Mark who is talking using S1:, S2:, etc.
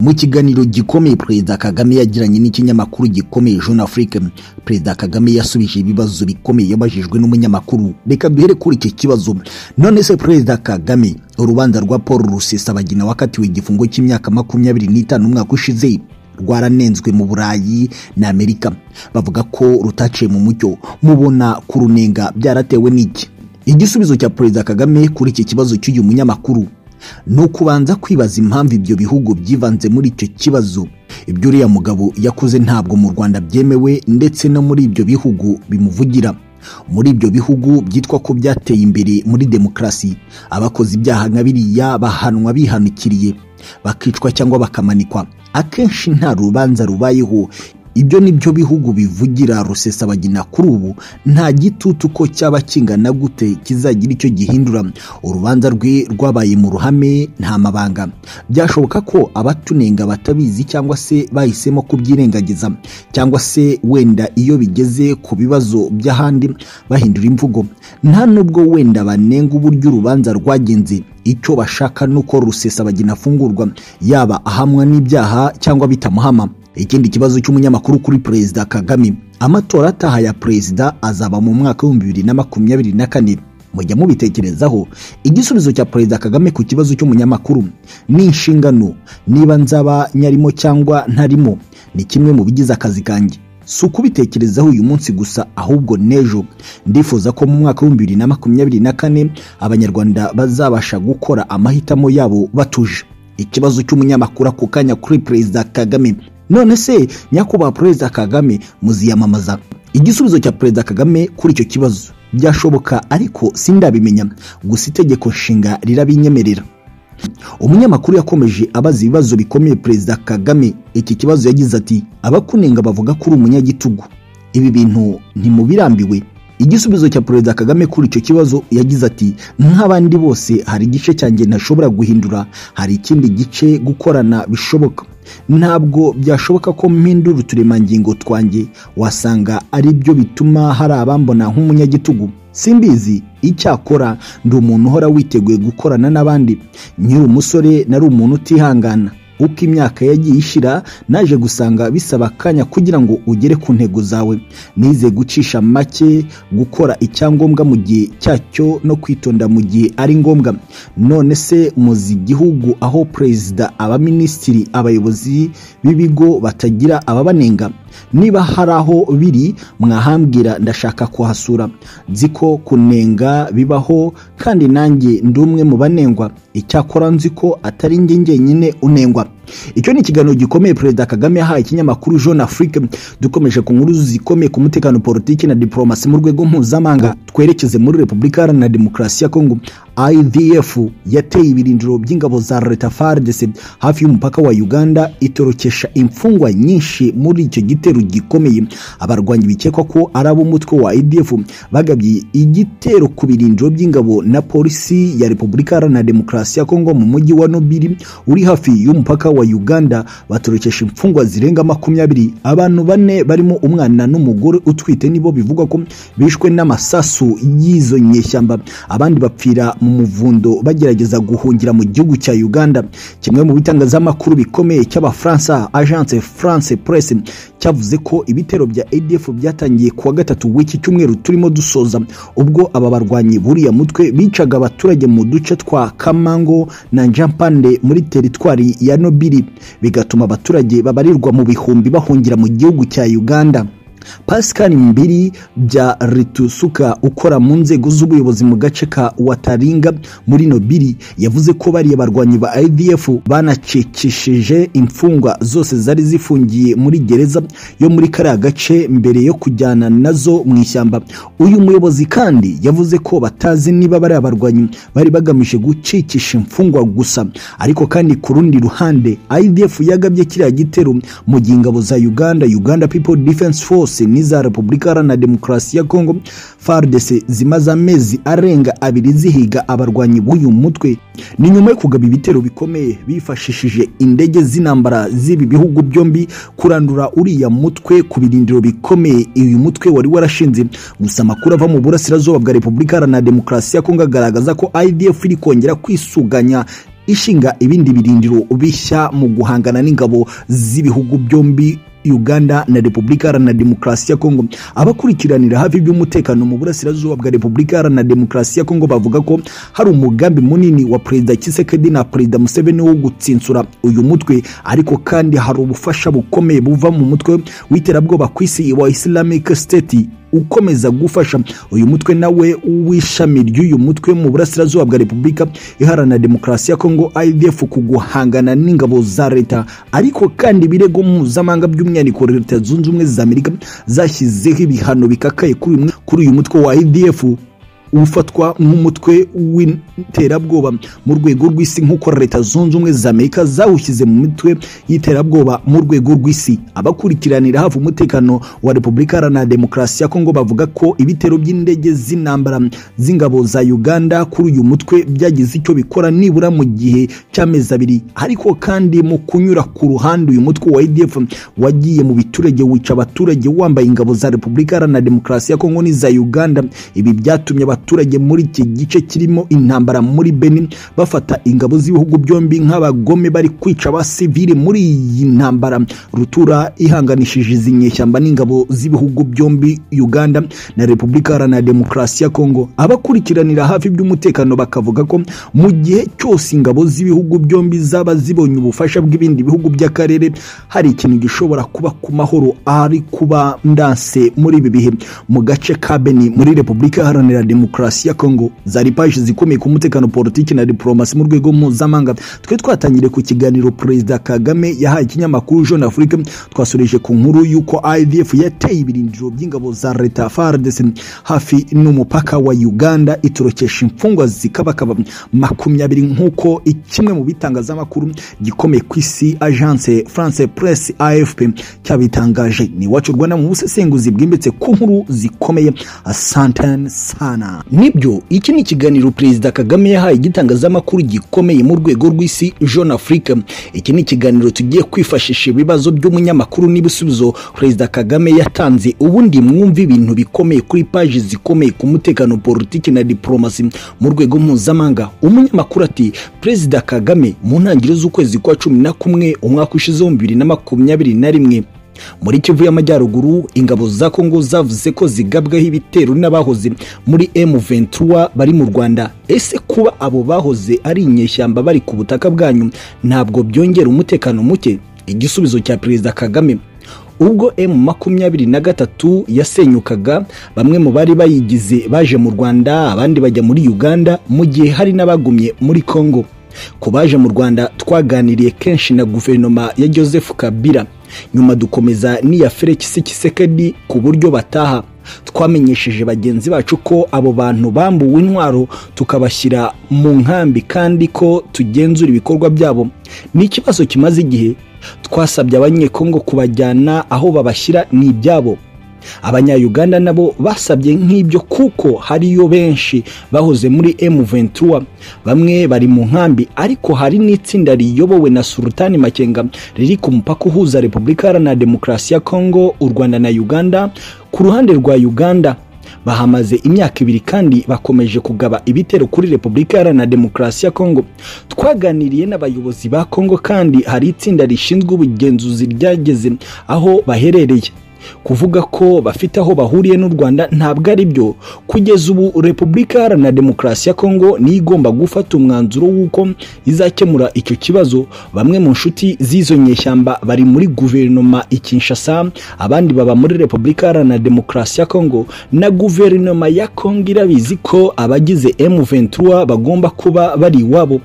S1: Mu kiganiro gikomeye Perezida Kagame yagiranye n'ikinyamakuru gikomeye Jeune Afrique Perezida Kagame yasubije ibibazo bikomeye yabajijwe n'umunyamakuru reka duhere kuri iki kibazo none se Perezida Kagame urubanza rwa Paul Rusesabagina wakatiwe igifungo cy'imyaka makumyabiri n'itanu umwaka ushize rwaranenzwe mu Burayi na Amerika bavuga ko rutaciye mu mucyo mubona kurunenga byaratewe n'iki igisubizo cya Perezida Kagame kuri iki kibazo cy'uyu munyamakuru ni ukubanza kwibaza impamvu ibyo bihugu byivanze muri icyo kibazo ibyo uriya mugabo yakoze ntabwo mu rwanda byemewe ndetse no muri ibyo bihugu bimuvugira muri ibyo bihugu byitwa ko byateye imbere muri demokarasi abakoze ibyaha nka biriya bahanwa bihanukiriye bakicwa cyangwa bakamanikwa akenshi nta rubanza rubayeho ibyo ni byo bihugu bivugira rusesabagina kuri ubu nta gitutu ko cyaba kingana gute kizagira icyo gihindura urubanza rwe rwabaye mu ruhame nta mabanga byashoboka ko abatunenga batabizi cyangwa se bahisemo kubyirengagiza cyangwa se wenda iyo bigeze ku bibazo by'ahandi bahindura imvugo nta nubwo wenda banenga uburyo urubanza rwagenze icyo bashaka ni uko rusesabagina afungurwa yaba ahamwa n'ibyaha cyangwa bitamuhama ikindi kibazo cy'umunyamakuru kuri perezida kagame amatora ataha ya perezida azaba mu mwaka w'ibihumbi bibiri na makumyabiri na kane mujya mubitekerezaho igisubizo cya perezida kagame ku kibazo cy'umunyamakuru ni inshingano niba nzaba nyarimo cyangwa ntarimo ni kimwe mu bigize akazi kanjye si ukubitekerezaho uyu munsi gusa ahubwo n'ejo ndifuza ko mu mwaka w'ibihumbi bibiri na makumyabiri na kane abanyarwanda bazabasha gukora amahitamo yabo batuje ikibazo cy'umunyamakuru ako kanya kuri perezida kagame none se nyakubahwa perezida kagame muziyamamaza igisubizo cya perezida kagame kuri icyo kibazo byashoboka ariko sindabimenya gusa itegeko nshinga rirabinyemerera umunyamakuru yakomeje abaza ibibazo bikomeye perezida kagame iki kibazo yagize ati abakunenga bavuga ko uri umunyagitugu ibi bintu ntimubirambiwe igisubizo cya perezida kagame kuri icyo kibazo yagize ati nk'abandi bose hari igice cyanjye ntashobora guhindura hari ikindi gice gukorana bishoboka ntabwo byashoboka ko mpindura uturemangingo twanjye wasanga ari byo bituma hari abambona nk'umunyagitugu simbizi icyakora ndi umuntu uhora witeguye gukorana n'abandi nkiri umusore nari umuntu utihangana uko imyaka yagiye ishyira naje gusanga bisaba akanya kugira ngo ugere ku ntego zawe nize gucisha make gukora icyangombwa mu gihe cyacyo no kwitonda mu gihe ari ngombwa none se muzi igihugu aho perezida abaminisitiri abayobozi b'ibigo batagira ababanenga niba hari aho biri mwahambwira ndashaka kuhasura nzi ko kunenga bibaho kandi nanjye ndi umwe mu banengwa icyakora nzi ko atari njye njyenyine unengwa icyo ni ikiganiro gikomeye perezida kagame yahaye ikinyamakuru jeune afrique dukomeje ku nkuru zikomeye ku mutekano politiki na diporomasi mu rwego mpuzamahanga twerekeze muri repubulika iharanira demokarasi ya kongo idf yateye ibirindiro by'ingabo za leta fardc hafi y'umupaka wa uganda itorokesha imfungwa nyinshi muri icyo gitero gikomeye abarwanyi bikekwa ko ari ab'umutwe wa idf bagabye igitero ku birindiro by'ingabo na polisi ya repubulika iharanira demokarasi ya kongo mu mujyi wa nobili uri hafi y'umupaka wa uganda batorokesha imfungwa zirenga makumyabiri abantu bane barimo umwana n'umugore utwite nibo bivugwa ko bishwe n'amasasu y'izo nyeshyamba abandi bapfira mu muvundo bagerageza guhungira mu gihugu cya uganda kimwe mu bitangazamakuru bikomeye cy'abafaransa agence france presse cyavuze ko ibitero bya adf byatangiye kuwa gatatu w'iki cyumweru turimo dusoza ubwo aba barwanyi buriya mutwe bicaga abaturage mu duce twa kamango na njampande muri teritwari ya nobi bigatuma abaturage babarirwa mu bihumbi bahungira mu gihugu cya uganda pascal mbiri bya ritusuka ukora mu nzego z'ubuyobozi mu gace ka wataringa muri nobili yavuze ko bariya barwanyi ba idf banacikishije imfungwa zose zari zifungiye muri gereza yo muri kariya gace mbere yo kujyana nazo mu ishyamba uyu muyobozi kandi yavuze ko batazi niba bariya barwanyi bari bagamije gucikisha imfungwa gusa ariko kandi ku rundi ruhande idf yagabye kiriya gitero mu gihe ingabo za uganda uganda people defense force zose n'iza repubulika iharanira demokarasi ya kongo fardc zimaze amezi arenga abiri zihiga abarwanyi b'uyu mutwe ni nyuma yo kugaba ibitero bikomeye bifashishije indege z'intambara z'ibi bihugu byombi kurandura uriya mutwe ku birindiro bikomeye uyu mutwe wari warashinze gusa amakuru ava mu burasirazuba bwa repubulika iharanira demokarasi ya kongo agaragaza ko idf iri kongera kwisuganya ishinga ibindi birindiro bishya mu guhangana n'ingabo z'ibihugu byombi uganda na repubulika iharanira demokarasi ya kongo abakurikiranira hafi iby'umutekano mu burasirazuba bwa repubulika iharanira demokarasi ya kongo bavuga ko hari umugambi munini wa perezida kisekedi na perezida museveni wo gutsinsura uyu mutwe ariko kandi hari ubufasha bukomeye buva mu mutwe w'iterabwoba ku isi wa islamic state ukomeza gufasha uyu mutwe nawe w'ishami ry'uyu mutwe mu burasirazuba bwa repubulika iharanira demokarasi ya kongo idf ku guhangana n'ingabo za leta ariko kandi ibirego mpuzamahanga by'umwihariko leta zunze ubumwe za amerika zashyizeho ibihano bikakaye kuri uyu mutwe wa idf ufatwa nk'umutwe w'iterabwoba mu rwego rw'isi nk'uko leta zunze ubumwe za amerika zawushyize mu mitwe y'iterabwoba mu rwego rw'isi abakurikiranira hafi umutekano wa repubulika iharanira demokarasi ya kongo bavuga ko ibitero by'indege z'intambara z'ingabo za uganda kuri uyu mutwe byagize icyo bikora nibura mu gihe cy'amezi abiri ariko kandi mu kunyura ku ruhande uyu mutwe wa idf wagiye mu biturage wica abaturage wambaye ingabo za repubulika iharanira demokarasi ya kongo n'iza uganda ibi byatumye abaturage abaturage muri iki gice kirimo intambara muri benin bafata ingabo z'ibihugu byombi nk'abagome bari kwica abasivili muri iyi ntambara rutura ihanganishije izi nyeshyamba n'ingabo z'ibihugu byombi uganda na repubulika iharanira demokarasi ya kongo abakurikiranira hafi iby'umutekano bakavuga ko mu gihe cyose ingabo z'ibihugu byombi zaba zibonye ubufasha bw'ibindi bihugu by'akarere hari ikintu gishobora kuba ku mahoro ari kuba ndanse muri ibi bihe mu gace ka benin muri repubulika iharanira demokarasi demokarasi ya kongo zari paji zikomeye ku mutekano politiki na diporomasi mu rwego mpuzamahanga twe twatangiriye ku kiganiro perezida kagame yahaye ikinyamakuru jeune afrique twasoreje ku nkuru y'uko idf yateye ibirindiro by'ingabo za leta fardc hafi n'umupaka wa uganda itorokesha imfungwa zikabakaba makumyabiri nk'uko kimwe mu bitangazamakuru gikomeye ku isi agence france press afp cyabitangaje ni iwacu rwanda mu busesenguzi bwimbitse ku nkuru zikomeye asantane sana nibyo iki ni ikiganiro perezida kagame yahaye igitangazamakuru gikomeye mu rwego rw'isi jeune africa iki ni ikiganiro tugiye kwifashisha ibibazo by'umunyamakuru n'ibisubizo perezida kagame yatanze ubundi mwumva ibintu bikomeye kuri paji zikomeye ku mutekano politiki na diporomasi mu rwego mpuzamahanga umunyamakuru ati perezida kagame mu ntangiriro z'ukwezi kwa cumi na kumwe umwaka ushize w'ibihumbi bibiri na makumyabiri na rimwe muri kivu y'amajyaruguru ingabo za kongo zavuze ko zigabwaho ibitero n'abahoze muri M23 bari mu Rwanda ese kuba abo bahoze ari inyeshyamba bari ku butaka bwanyu ntabwo byongera umutekano muke igisubizo cya perezida Kagame ubwo m makumyabiri na gatatu yasenyukaga bamwe mu bari bayigize baje mu rwanda abandi bajya muri uganda mu gihe hari n'abagumye muri kongo ku baje mu rwanda twaganiriye kenshi na guverinoma ya joseph kabila nyuma dukomeza n'iya felix kisekedi ku buryo bataha twamenyesheje bagenzi bacu ko abo bantu bambuwe intwaro tukabashyira mu nkambi kandi ko tugenzura ibikorwa byabo ni ikibazo kimaze igihe twasabye abanyekongo kubajyana aho babashyira ni ibyabo abanyayuganda nabo basabye nk'ibyo kuko hariyo benshi bahoze muri M23 bamwe bari mu nkambi ariko hari n'itsinda riyobowe na Sultani Makenga riri ku mupaka uhuza Repubulika Iharanira Demokarasi ya Kongo u Rwanda na Uganda ku ruhande rwa Uganda bahamaze imyaka ibiri kandi bakomeje kugaba ibitero kuri repubulika iharanira demokarasi ya kongo twaganiriye n'abayobozi ba kongo kandi hari itsinda rishinzwe ubugenzuzi ryageze aho baherereye kuvuga ko bafite aho bahuriye n'u rwanda ntabwo ari byo kugeza ubu repubulika iharanira demokarasi ya kongo niyo igomba gufata umwanzuro w'uko izakemura icyo kibazo bamwe mu nshuti z'izo nyeshyamba bari muri guverinoma i kinshasa abandi baba muri repubulika iharanira demokarasi ya kongo na guverinoma ya kongo irabizi ko abagize m23 bagomba kuba bari iwabo